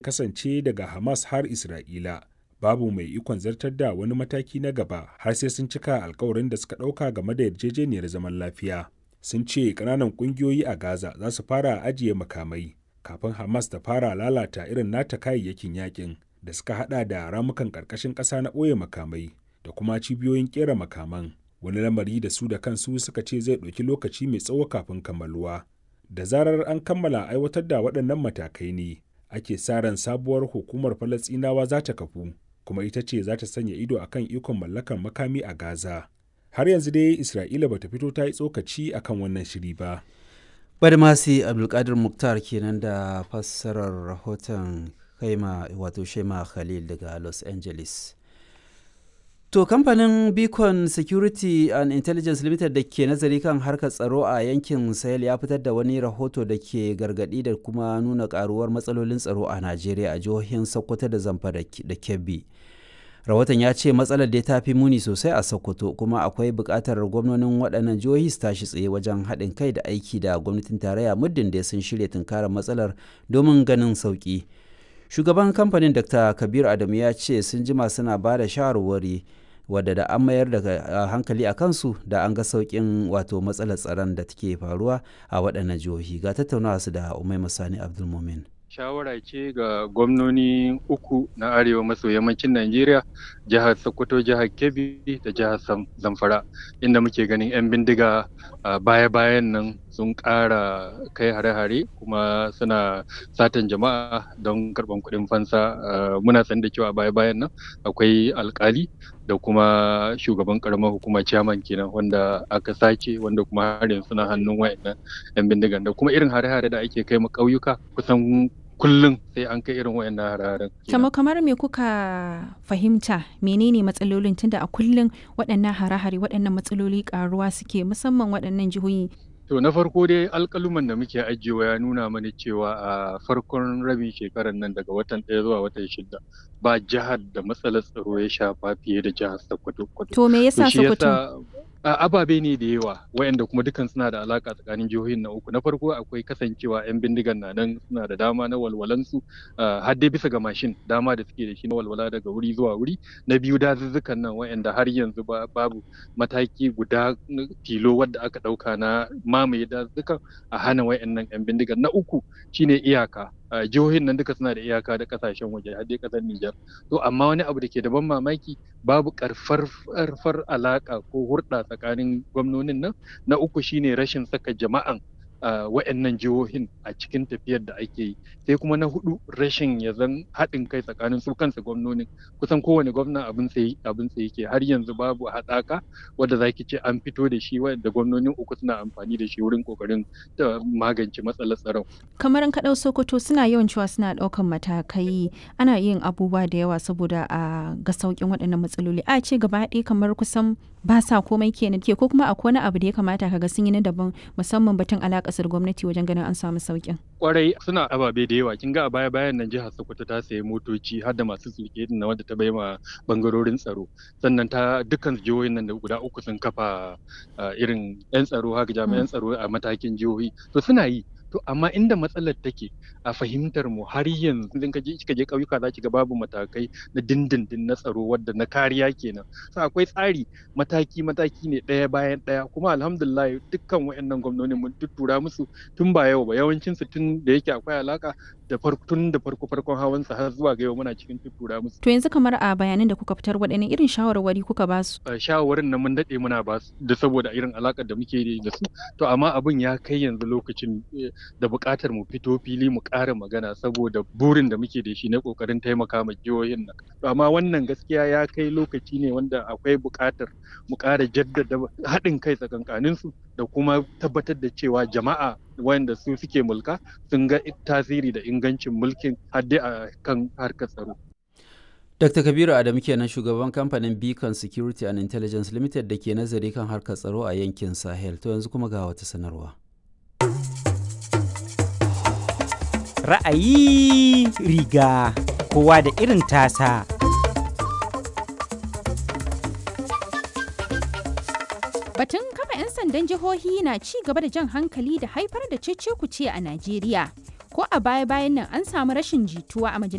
kasance daga Hamas har Isra'ila. Babu mai ikon zartar da wani mataki na gaba har sai sun cika alkawarin da suka ɗauka game da yarjejeniyar zaman lafiya. Sun ce ƙananan ƙungiyoyi a Gaza za su fara ajiye makamai kafin Hamas ta fara lalata irin nata kayayyakin yakin da suka hada da ramukan ƙarƙashin ƙasa na ɓoye makamai da kuma cibiyoyin ƙera makaman. Wani lamari da su da kansu suka ce zai ɗauki lokaci mai tsawo kafin kammaluwa. Da zarar an kammala aiwatar da waɗannan matakai ne, ake sa ran sabuwar hukumar Falasɗinawa za ta kafu, kuma ita ce za ta sanya ido akan ikon mallakar makami a Gaza. Har yanzu dai Isra'ila bata fito ta yi tsokaci akan wannan shiri ba. Badmasi Abdulkadir Muktar kenan da fassarar rahoton kaima wato Shema Khalil daga Los Angeles. To kamfanin Beacon Security and Intelligence Limited da ke nazari kan harkar tsaro a yankin Sahel ya fitar da wani rahoto da ke gargadi da kuma nuna karuwar matsalolin tsaro a Najeriya a jihohin Sokoto da Zamfara da Kebbi. Rahoton ya ce matsalar da ta fi muni sosai a Sokoto kuma akwai buƙatar gwamnonin waɗannan jihohi su tashi tsaye wajen haɗin kai da aiki da gwamnatin tarayya muddin da sun shirya tunkarar matsalar domin ganin sauƙi. shugaban kamfanin dr kabir adamu ya ce sun jima suna ba da shawarwari wadda da an mayar da hankali a kansu da an ga sauƙin wato matsalar tsaron da take faruwa a waɗannan jihohi ga tattaunawa su da umai masani abdulmumin shawara ce ga gwamnoni uku na arewa maso yammacin Najeriya, jihar Sokoto, jihar Kebbi da jihar Zamfara, inda muke ganin 'yan bindiga baya-bayan nan sun ƙara kai hare-hare kuma suna satan jama'a don karɓan kuɗin fansa. Muna san da cewa baya-bayan nan akwai alkali da kuma shugaban karamar hukuma chairman kenan wanda aka sace wanda kuma har yanzu suna hannun wayannan 'yan bindigan da kuma irin hare-hare da ake kai ma ƙauyuka kusan kullum sai an kai irin wayannan hararen. Kamar kamar me kuka fahimta menene matsalolin tunda a kullum waɗannan hare-hare waɗannan matsaloli karuwa suke musamman waɗannan jihohi. To na farko dai alƙaluman da muke ajiyewa ya nuna mana cewa a farkon rabin shekarar nan daga watan ɗaya zuwa watan shida ba jihar da matsalar tsaro ya shafa fiye da jihar Sokoto. To me yasa Sokoto? ababe ne da yawa wayanda kuma dukan suna da alaka tsakanin jihohin na uku na farko akwai kasancewa yan bindigan na nan suna da dama na walwalansu har dai bisa ga mashin dama da suke da shi na walwala daga wuri zuwa wuri na biyu dazuzzukan nan wayanda har yanzu babu mataki guda tilo wadda aka dauka na mamaye dazuzzukan a hana wayannan yan bindigan na uku shine iyaka jihohin nan duka suna da iyaka da kasashen waje har dai kasar Nijar to amma wani abu da ke da ban mamaki babu karfar alaka ko hurɗa tsakanin gwamnonin nan na uku shine rashin saka jama'an wa'annan jihohin a cikin tafiyar da ake yi sai kuma na hudu rashin ya zan haɗin kai tsakanin su kansa gwamnonin kusan kowane gwamna abin sai abin sai yake har yanzu babu haɗaka wadda zaki ce an fito da shi wadda gwamnonin uku suna amfani da shi wurin kokarin magance matsalar tsaron kamar an kaɗau sokoto suna yawan cewa suna ɗaukan matakai ana yin abubuwa da yawa saboda a ga sauƙin waɗannan matsaloli a ce gaba ɗaya kamar kusan ba sa komai kenan ke ko kuma akwai wani abu da ya kamata kaga sun yi na daban musamman batun alaƙa kasar gwamnati wajen ganin an samu sauƙin. Kwarai suna ababe da yawa kin ga a baya bayan nan jihar Sokoto ta sayi motoci har da masu sulke na wanda ta bai ma bangarorin tsaro sannan ta dukkan jihohin nan da guda uku sun kafa irin yan tsaro haka jami'an tsaro a matakin jihohi to suna yi to amma inda matsalar take a fahimtar mu har yanzu idan ka je kika je ƙauyuka za ki ga babu matakai na dindindin na tsaro wadda na kariya kenan so akwai tsari mataki mataki ne ɗaya bayan ɗaya kuma alhamdulillah dukkan wayannan gwamnoni mun tuttura musu tun ba yau ba yawancin su tun da yake akwai alaka da farko tun da farko farkon hawan sa har zuwa ga yau muna cikin tuttura musu to yanzu kamar a bayanan da kuka fitar waɗanne irin shawarwari kuka ba su shawarwarin nan mun daɗe muna ba su da saboda irin alakar da muke da su to amma abin ya kai yanzu lokacin da buƙatar mu fito fili mu ƙara magana saboda burin da muke da shi na ƙoƙarin taimaka ma jihohin nan amma wannan gaskiya ya kai lokaci ne wanda akwai buƙatar mu ƙara jaddada haɗin kai tsakankanin su da kuma tabbatar da cewa jama'a wanda su suke mulka sun ga tasiri da ingancin mulkin hadde a kan harkar tsaro Dr. Kabiru Adamu kenan shugaban kamfanin Beacon Security and Intelligence Limited da ke nazari kan harkar tsaro a yankin Sahel. To yanzu kuma ga wata sanarwa. Ra'ayi riga kowa da irin tasa. Batun kafa 'yan sandan jihohi na ci gaba da jan hankali da haifar da cece-kuce a Najeriya. Ko a baya-bayan nan an samu rashin jituwa a majalisar